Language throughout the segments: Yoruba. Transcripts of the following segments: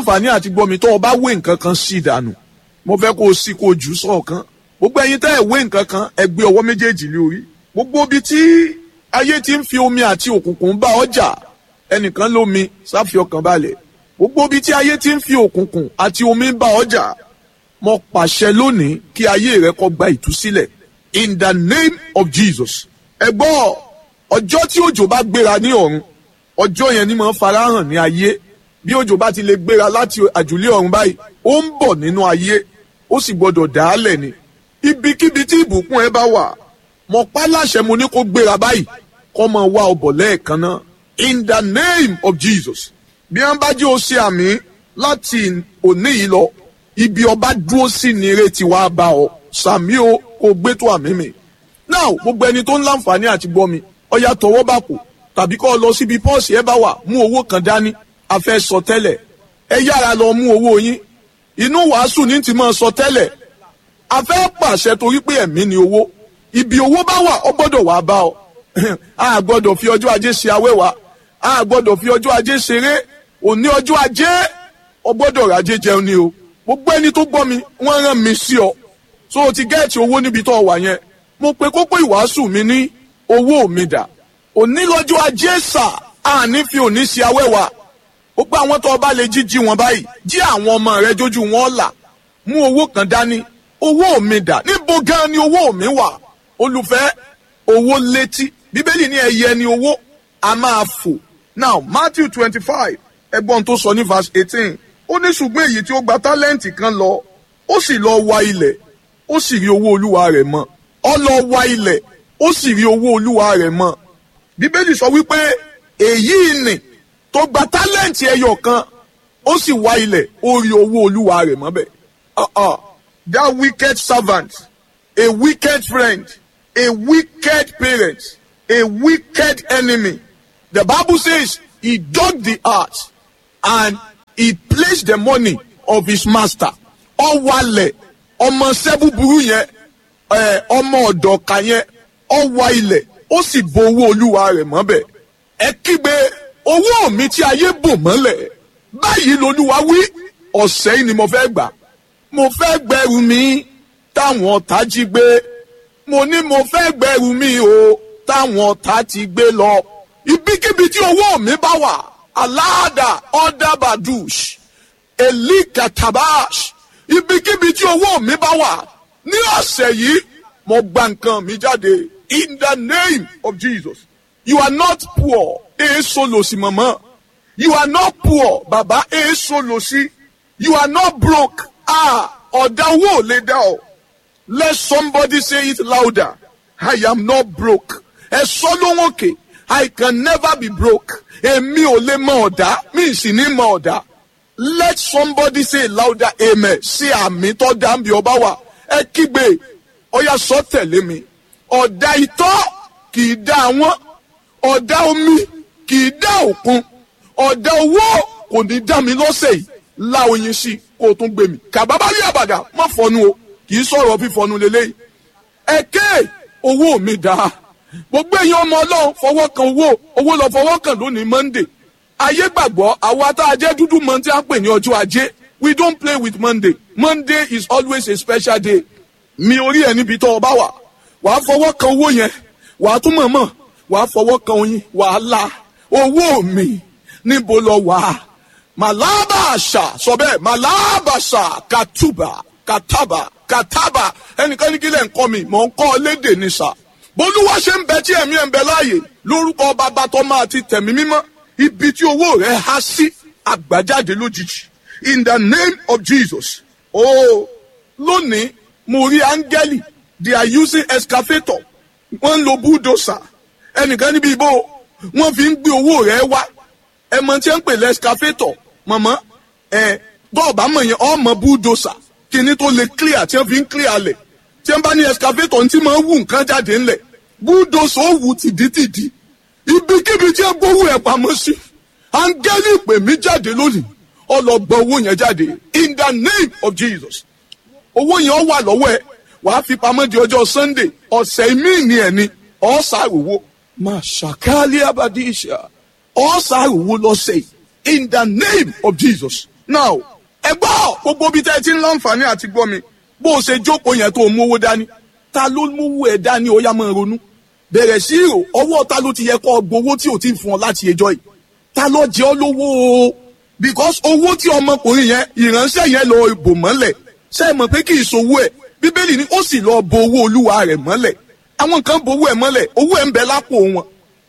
àǹfààní àti gbọ́mi tó o bá wé nǹkan kan sí ìdànù mo fẹ́ kó o sí kó o jù sọ̀kan gbogbo ẹ̀yin tẹ́ ẹ̀ wé nǹkan kan ẹ gbé ọwọ́ méjèèjì lé orí gbogbo ibi tí ayé ti ń fi omi àti òkùnkùn bá ọjà ẹnìkan lómi sáfi ọkàn balẹ̀ gbogbo ibi tí ayé ti ń fi òkùnkùn àti omi bá ọjà mo pàṣẹ lónìí kí ayé rẹ kó gba ìtúsílẹ̀ in the name of Jesus ẹ gbọ́ ọjọ́ tí òjò bá gbéra ní ọ̀run ọjọ́ yẹn ni mo ń farahàn ní ayé bí òjò bá ti lè gbéra láti àjùlé ọ̀run báyìí ó ń bọ̀ nínú ayé ó sì gbọdọ̀ dàálẹ̀ ni ibikíbi tí ìbùkún ẹ bá wà mo pa láṣẹ mo ní kó gbéra báyìí kó máa wá ọbọ̀ lẹ́ẹ̀kan náà in the name of Jesus bí wọ́n bá jẹ́ o ṣe àmì láti òní yìí lọ ibi ọba dúró sí ni ìrètí wa bá ọ sàmí o kò gbé tó àmì mi now gbogbo ẹni tó ń láǹfààní àti gbọ́ mi ọya tọwọ́ bá kù tàbí kọ́ ọ lọ síbi pọ́ọ̀sì ẹ bá wà mú owó kan dání a fẹ́ sọ tẹ́lẹ̀ ẹ yára lọ mú owó yín inú wàásù ní ti máa sọ tẹ́lẹ̀ a fẹ́ pàṣẹ torí pé ẹ̀mí ni owó ibi owó bá wà ọ gbọ́dọ̀ wà bá ọ a gbọ́dọ̀ fi ọjọ́ ajé ṣe awẹ́wà a gbọ́dọ̀ fi ọjọ́ ajé ṣeré òní ọjọ́ ajé ọ gbọ́dọ̀ rajé jẹun ni o gbogbo ẹni tó gbọ́ mi wọ́n rán mi sí ọ so o ti gẹ́ẹ̀tì owó níbi tó wà yẹn mo pe kókó ìwàásù mi ní owó mi dà òní lọ́jọ́ ajé sà àní fi òní ṣe awẹ́wà gbogbo àwọn tó bá lè jí jí wọn báyìí jí àwọn ọmọ rẹ jójú wọn là mú owó kan dání owó mi dà níbo gan ni owó mi wà olùfẹ́ owó létí bíbélì ní ẹyẹ ni owó a máa fò now matthew twenty five ẹgbọ́n tó sọ ní verse eighteen ó ní ṣùgbọ́n èyí tí ó gba tálẹ́ǹtì kan lọ ó sì lọ wa ilẹ̀ ó sì rí owó olúwa rẹ̀ mọ́ ó lọ wa ilẹ̀ ó sì rí owó olúwa rẹ̀ mọ́ bíbélì sọ wípé èyí ni tó gba tálẹ́ǹtì ẹyọ kan ó sì wá ilẹ̀ ó rí owó olúwa rẹ̀ mọ́bẹ̀. Uh-uh. that wicked servant a wicked friend a wicked parent a wicked enemy the bible says he dug the earth and he placed the money of his master ó wálẹ̀ ọmọ sẹ́búburú yẹn ọmọ ọ̀dọ̀ka yẹn ó wá ilẹ̀ ó sì bo owó olúwa rẹ̀ mọ́bẹ̀ ẹ kígbe owó mi tí ayé bò mọ́lẹ̀ báyìí lolúwa wí ọ̀sẹ̀ yìí ni mo fẹ́ gbà mo fẹ́ gbẹrù mi táwọn ọ̀tá jí gbé mo ní mo fẹ́ gbẹrù mi o táwọn ọ̀tá ti gbé lọ ibikíbi tí owó mi bá wà aláàdà ọ̀dàbàdùs elikatabash ibikíbi tí owó mi bá wà ní ọ̀sẹ̀ yìí mo gba nǹkan mi jáde in the name of Jesus you are not poor èso lòsì mọ̀mọ́ you are not poor bàbá èso lòsì you are not broke ah ọ̀dà owó ò lè dá ọ let somebody say it louder I am not broke ẹ sọ lóhùn òkè I can never be broke èmi ò lè mọ ọ̀dà mi sì ní mọ ọ̀dà let somebody say it louder amen sí àmì tó dá bí ọba wà ẹ kígbe ọyà sọ tẹ̀lé mi ọ̀dà itọ́ kì í dá àwọn ọ̀dà omi kì í dá òkun ọ̀dà owó kò ní dá mi lọ́sẹ̀ yìí la oyin sí kó o tún gbé mi kàbábá rí àbàdà má fọnu o kì í sọ̀rọ̀ fífọnu lélẹ́yìí ẹ̀kẹ́ owó mi dá gbogbo èèyàn ọmọ ọlọ́run fọwọ́ kan owó owó lọ fọwọ́ kan lónìí monday ayé gbàgbọ́ àwa tá a jẹ́ dúdú mọ́ tí a ń pè ní ọjọ́ ajé we don't play with monday monday is always a special day mi orí ẹ̀ níbi tó o bá wà wàá fọwọ́ kan owó yẹn wàá tún mọ̀mọ́ wàá fọwọ́ kan oyin wàá la owó mi níbo lọ wà á màlábàṣà sọ bẹ́ẹ̀ màlábàṣà kàtúbà kàtàbà kàtàbà ẹnìkan ní kílẹ̀ ń kọ́ mi mọ̀ ń kọ́ lédè ní sà bólúwa ṣe ń bẹ tí ẹ̀mí ẹ̀ ń bẹ láàyè lórúkọ bàbá tó máa ti tẹ̀mí mímọ́ ibi tí owó rẹ̀ há sí àgbàjáde lójijì in the name of Jesus oh lónìí mo rí áńgẹ́lì they are using excavator wọ́n ń lo bulldozer ẹnìkan níbi ìbò wọ́n fi ń gbé owó rẹ̀ wá ẹ mọ tí ń pè lẹ excavator mọ̀mọ́ ẹ bọ́ọ̀bá mọ̀ yẹn ọmọ bulldozer kíní tó lè clear tí wọ́n fi ń clear lẹ̀ tí wọ́n bá ní excavator tí máa ń wù nǹkan jáde ńlẹ̀ bulldozer ó wù tìdítìdí ibikíbi tí wọ́n gbówó ẹ̀ pamọ́ sí áńgẹ́lì pè mí jáde lónìí ọlọ́gbọ́n owó yẹn jáde in the name of Jesus owó yẹn wà lọ́wọ́ ẹ wàá fi pamọ́ di ọjọ́ Sunday ọ̀sẹ̀ míì ní ẹ̀ ni ọ̀sàròwò máa ṣàkálí abadíṣà ọ̀sàròwò lọ́sẹ̀ in the name of Jesus now ẹ gbọ́ gbogbo bí tẹ́ ẹ ti ń láǹfààní àti gbọ́ mi bó o ṣe jókòó yẹn tó o mú owó dání ta ló mú ẹ dání ó yá máa ronú bẹ̀rẹ̀ sí ìrò ọwọ́ ta ló ti yẹ kọ́ gbowó tí ò tí ì fún ọ láti ẹjọ́ yìí ta ló jẹ́ ọ lówó o because owó tí ọmọkùnrin yẹn ìránṣẹ́ yẹn lọ bò mọ́lẹ̀ ṣe é mọ̀ pé kì í sowó ẹ̀ bíbélì ni ó sì lọ bo owó olúwa rẹ̀ mọ́lẹ̀ àwọn kan bo owó ẹ̀ mọ́lẹ̀ owó ẹ̀ ń bẹ lápò wọn.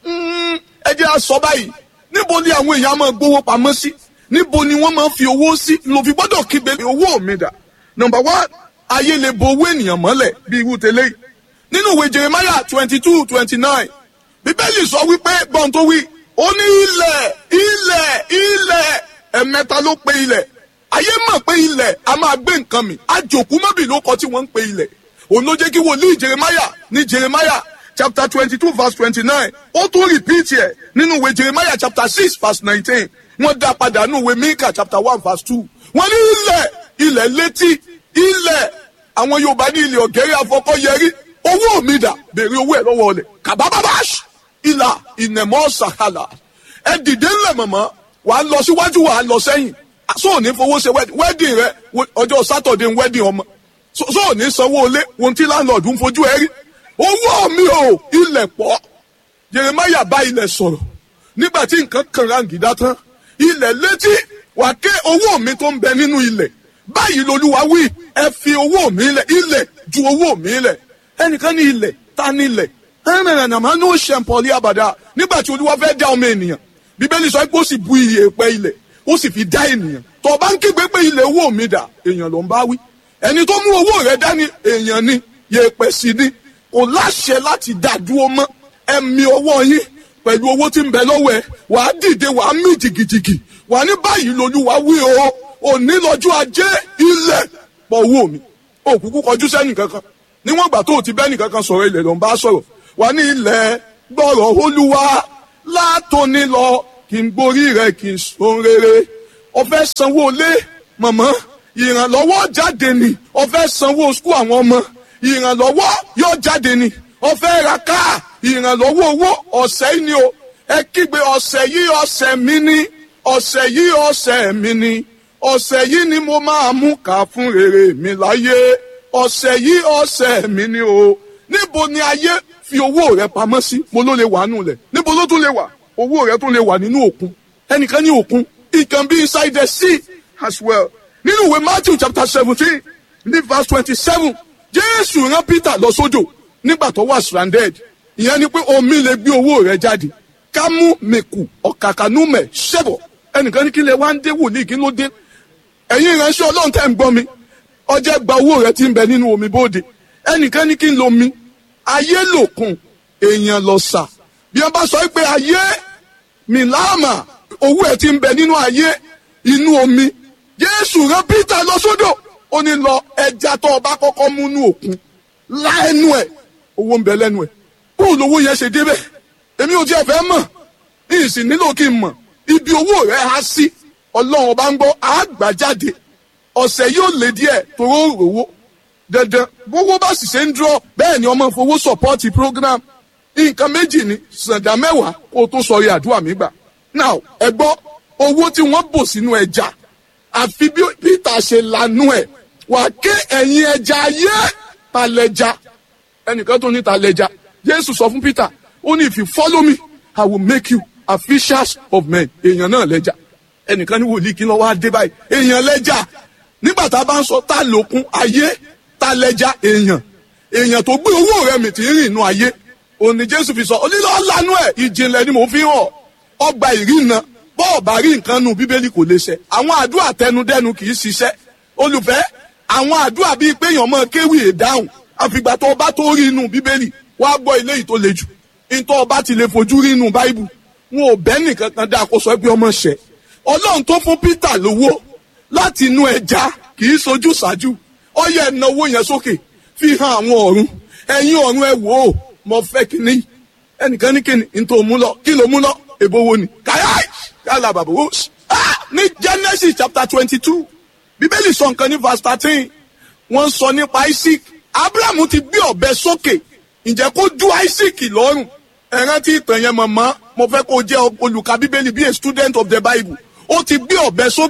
ẹ jẹ́ a sọ báyìí níbo ni àwọn èèyàn máa gbowó pamọ́ sí níbo ni wọ́n máa fi owó sí ló fi gbọ́dọ̀ kígbe owó mi dà number one ayé lè bo owó ènìyàn mọ́lẹ̀ bí irú tẹ́lẹ̀ yìí nínú ìwé jeremiah twenty two twenty nine bíbélì sọ wípé gbọ́n tó wí ó ní ilẹ̀ ilẹ̀ ilẹ̀ ẹ̀mẹ́ta ló pe ilẹ̀ ayé mọ̀ pé ilẹ̀ a máa gbé nǹkan mi àjòkú mọ́bì ló kọ tí wọ́n ń pe ilẹ̀ òun ló jẹ́ kí wòlíì jeremiah ní jeremiah chapter twenty two verse twenty nine ó tún repeat ẹ̀ nínú ìwé jeremiah chapter six verse nineteen wọ́n dá padà nínú ìwé mika chapter one verse two wọ́n ní ilẹ̀ ilẹ̀ létí ilẹ̀ àwọn yorùbá ní ilẹ̀ ọ̀gẹ́rẹ́ afọkọ́yẹrí owó mi dà béèrè owó ẹ̀ lọ́wọ́ ọ̀lẹ̀ kàbábábáṣ ìlà ìnẹ̀mọ́ sàkàlà ẹ dìde ńlẹ̀ mọ̀mọ́ wà á lọ síwájú wà á lọ sẹ́yìn so ò ní fowó ṣe wedding rẹ ọjọ́ sátọ̀dé wedding ọmọ so ò ní sanwó ilé ohun tí landlord ń fojú ẹ rí owó mi ò ilẹ̀ pọ̀ Jeremiah bá ilẹ̀ sọ̀rọ̀ nígbà tí nǹkan kan rangida tán ilẹ̀ létí wà ké owó mi tó ń bẹ nínú ilẹ̀ báyìí lolúwa wí ẹ fi owó mi lẹ̀ ilẹ̀ ju owó mi lẹ̀ ẹnìkan ní ilẹ̀ ta ní ilẹ̀ ẹnìkan máa ní ó ṣe pọ̀lì àbàdà nígbà tí olúwa fẹ́ dá ọmọ ènìyàn bíbélì sọ pé ó sì bu iye pẹ́ ilẹ̀ ó sì fi dá ènìyàn tó bá ń kígbe pé ilẹ̀ owó mi dà èèyàn ló ń bá wí ẹni tó mú owó rẹ̀ dání èèyàn ni yèèpẹ̀ sí ni kò láṣẹ láti dá dúró mọ́ ẹ̀mí ọwọ́ yín pẹ̀lú owó tí ń bẹ lọ́wọ́ ẹ̀ wàá dìde wàá mí jìgìjìgì wàá ní báyìí lolúwa wí o òní lọ́jọ́ ajé ilẹ̀ pọ̀ owó mi òkùnkù kọjú sẹ́nì kankan níwọ̀n ìgbà tó o ti bẹ́nì kankan sọ̀rọ̀ ilẹ̀ ló ń bá sọ̀rọ̀ wà ní ilẹ̀ gbọ́rọ̀ olúwa látòní lọ kí n gborí rẹ kí n sun rere ọfẹ sanwó lé mọ̀mọ́ ìrànlọ́wọ́ jáde ni ọfẹ sanwó skul àwọn ọmọ ìrànlọ́wọ́ yóò jáde ni ọfẹ ra káà ìrànlọ́wọ́ owó ọ̀sẹ̀ yìí ni o ẹ kígbe ọ̀sẹ̀ yìí ọ̀sẹ̀ mi ni ọ̀sẹ̀ yìí ọ̀sẹ̀ mi ni ọ̀sẹ̀ yìí ni mo máa mú ká fún rere mi láyé ọ̀sẹ̀ yìí ọ̀sẹ̀ mi ni o níbo ni ayé fi owó rẹ pamọ́ sí mo ló lè wà nù lẹ̀ níbo ló tún lè wà owó rẹ tún lè wà nínú òkun ẹnìkan ní òkun it can be inside the sea as well nínú ìwé matthew chapter seventeen ní verse twenty-seven jésù rán peter lọ sódò nígbà tó wà stranded ìyẹn ni pé omi lè gbé owó rẹ jáde kámú mẹkù ọ̀kàkànúmẹ̀ ṣẹ̀bọ̀ ẹnìkan ní kí lè wá ń dé wòlíì kí ló dé ẹ̀yin ìránṣẹ́ ọlọ́run tẹ́ ń gbọ́ mi ọjọ́ gba owó rẹ ti ń bẹ nínú omi bóde ẹnìkan ní kí n lo mi ayé lòkun èèyàn lọ sà bí wọn bá sọ pé ayé mìláàmà owó ẹ ti ń bẹ nínú ayé inú omi jésù rán peter lọ sódò ó ní lọ ẹja tó o bá kọ́kọ́ mú nú òkun lá ẹnu ẹ owó ń bẹ lẹ́nu ẹ bóun lówó yẹn ṣe débẹ̀ èmi ò tiẹ̀ fẹ́ mọ̀ ní ìsìn nílò kí n mọ̀ ibi owó rẹ̀ há sí ọlọ́run ọba ń gbọ́ àgbà jáde ọ̀sẹ̀ yóò lé díẹ̀ toró rówó dandan bówó bá sì ṣe ń dúró bẹ́ẹ̀ ni ọmọ fowó sọ̀pọ́ọ̀tì program nǹkan méjì ni sàǹdà mẹ́wàá kó o tó sọrí àdúrà mi gbà now ẹ gbọ́ owó tí wọ́n bò sínú ẹja àfi bí peter ṣe lanú ẹ̀ wà ké ẹ̀yìn ẹja ayé talẹja ẹnìkan tó ní talẹja jésù sọ fún peter ó ní if you follow me i will make you a fishers of men èèyàn náà lẹ́jà ẹnìkan ní wòlíì kí ló wá dé báyìí èèyàn lẹ́jà nígbà tá a bá ń sọ tá lókun ayé tá lẹ́jà èèyàn èèyàn tó gbé owó rẹ̀ mi ti rìn inú ayé òní jésù fi sọ onílọ lanu ẹ ìjìnlẹ̀ ni mò ń fi hàn ọgbà ìrìnà bọ́ọ̀ bá rí nǹkan nu bíbélì kò lè ṣẹ àwọn àdúrà tẹnudẹnu kì í ṣiṣẹ́ olùfẹ́ àwọn àdúrà bíi pé èèyàn máa kéwì èdáhùn àfìgbà tó bá tó rí inú bíbélì wàá gbọ́ ilé yìí tó le jù ntọ́ ọba ti lè fojú rí inú báíbù wọn ò bẹ́ nìkan kan dá àkóso ẹgbẹ́ ọmọ ṣẹ ọlọ́run tó fún peter lówó láti inú ẹja kì í sojú ṣáájú ọyẹ ìnáwó yẹn sókè fi hàn àwọn ọ̀run ẹ̀yin ọ̀run ẹ wò ó mo fẹ́ kíní ẹnìkan ní kíní ntọ́ mú lọ kí ló mú lọ èbó wo ni káyáì yálà bàbá wò ah ní genesis chapter twenty two bíbélì sọ nǹkan ní verse thirteen wọ́n sọ nípa isaac abraham ti gbé ọ̀bẹ sókè ǹjẹ́ kó ju isaac lọ́rùn ẹ rántí ìtàn yẹn mọ̀mọ́ mo fẹ́ kó jẹ́ olùka bíbélì bí a student of the bible ó ti gbé ọ̀bẹ sókè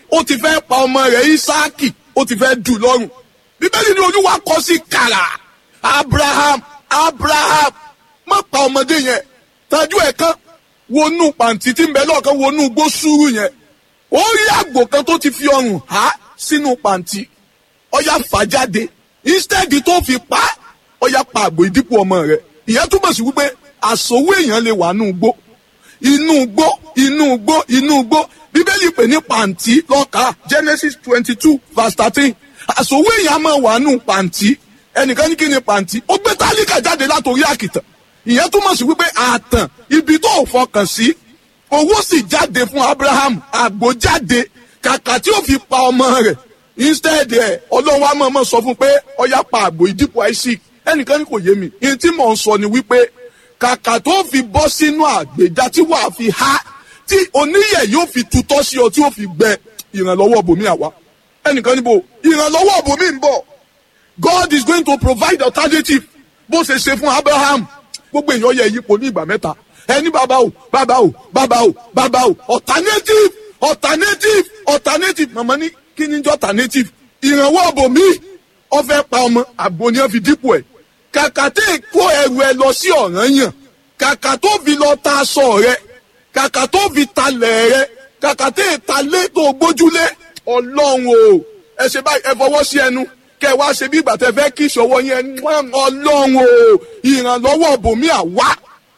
ó ti fẹ́ pa ọmọ rẹ̀ Ísáàkì ó ti fẹ́ dù lọ́rùn bíbélì ni olúwa kọ sí kàrà Abraham Abraham má pa ọmọdé yẹn tajú ẹ̀ kan wọnú pàǹtí tí ń bẹ lọ́ọ̀kan wọnú gbó sùúrù yẹn ó rí àgbò kan tó ti fi ọrùn há sínú pàǹtí ọya fà jáde instead tó fi pa ọya pa àgbò ìdípò ọmọ rẹ̀ ìyẹn túmọ̀ sí wípé àsòwò èèyàn lè wà nù gbó inú gbó inú gbó inú gbó bíbélì pè ní pàǹtí lọ́ka Genesis twenty two verse thirteen àsòwò èèyàn máa wà nù pàǹtí ẹnìkan ní kí ni pàǹtí ó gbé tálíkà jáde látòrí àkìtàn ìyẹn túmọ̀ sí wípé àtàn ibi tó fọkàn sí owó sì jáde fún Abraham àgbò jáde kàkà tí ó fi pa ọmọ rẹ̀ instead ẹ̀ ọlọ́run wa mọ̀ọ́mọ̀ sọ fún pé ọya pa àgbò ìdípò Isaac ẹnìkan ní kò yé mi ìyẹn tí mò ń sọ ni wípé kàkà tó fi bọ́ sínú àgbèjà tí wàá fi há tí oníyẹ̀ yóò fi tutọ́ sí ọ tí ó fi gbẹ ìrànlọ́wọ́ bòmí àwa ẹnìkan níbo ìrànlọ́wọ́ bòmí ń bọ̀ God is going to provide alternative bó ṣe ṣe fún Abraham gbogbo èèyàn yẹ yípo ní ìgbà mẹ́ta ẹni bàbá o bàbá o bàbá o bàbá o alternative alternative alternative màmá ní kí ni jẹ́ alternative ìrànwọ́ bòmí ó fẹ́ pa ọmọ àgbo ni wọ́n fi dípò ẹ̀ kàkà tẹ́ kó ẹrù ẹ lọ sí Ọ̀rànyàn kàkà tó fi lọ ta aṣọ rẹ kàkà tó fi talẹ̀ rẹ kàkà tẹ́ talé tó gbójúlé ọlọ́run o ẹ ṣe báyìí ẹ fọwọ́ sí ẹnu kẹ wá ṣe bí ìgbà tẹ fẹ́ kí ìṣọwọ́ yẹn ọlọ́run o ìrànlọ́wọ́ bòmí àwa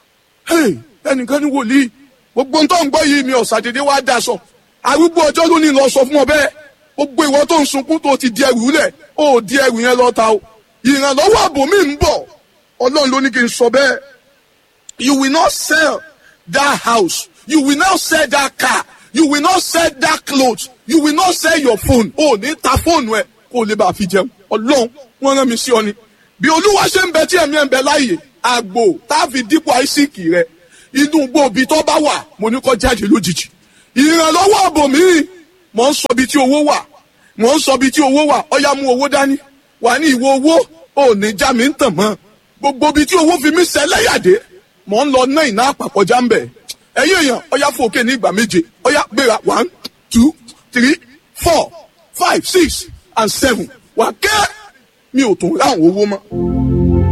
ẹnìkan ní wòlíì gbogbo tó ń gbọ́ yìí mi ọ̀sàdédé wá daṣọ arúgbó ọjọ́ ló ní lọ sọ fún ọ bẹ́ẹ̀ gbogbo ìwọ tó ń sunkún tó ti di ẹrù lẹ̀ ó di ẹrù yẹn lọ́ta o ìrànlọ́wọ́ àbòmí ń bọ̀ ọlọ́run ló ní kí n sọ bẹ́ẹ̀ you will not sell that house you will not sell that car you will not sell that cloth you will not sell your phone o ní ta fóònù ẹ kó o lè bá a fi jẹun ọlọ́run wọ́n rán mi sí ọ ni bí olúwa ṣe ń bẹ tí ẹ̀mí ẹ̀ ń bẹ láàyè àgbò tá a fi dípò àìsíkì rẹ inú gbòòbí tó bá wà mo ní kó jáde lójijì ìrànlọ́wọ́ àbòmí mò ń sọ bí tí owó wà mò ń sọ bí tí owó wà ọ̀yá mú owó dání wà ní ìwọ owó ò ní já mi ń tàn mọ́ gbogbo bí tí owó fi mí sẹ́lẹ̀yàdé mò ń lọ ná ìná àpapọ̀já ń bẹ̀ ẹ̀yin èèyàn ọ̀yá fún òkè ní ìgbà méje ọ̀yá gbéra one two three four five six and seven wà kẹ́ mi ò tún ráhùn owó mọ́.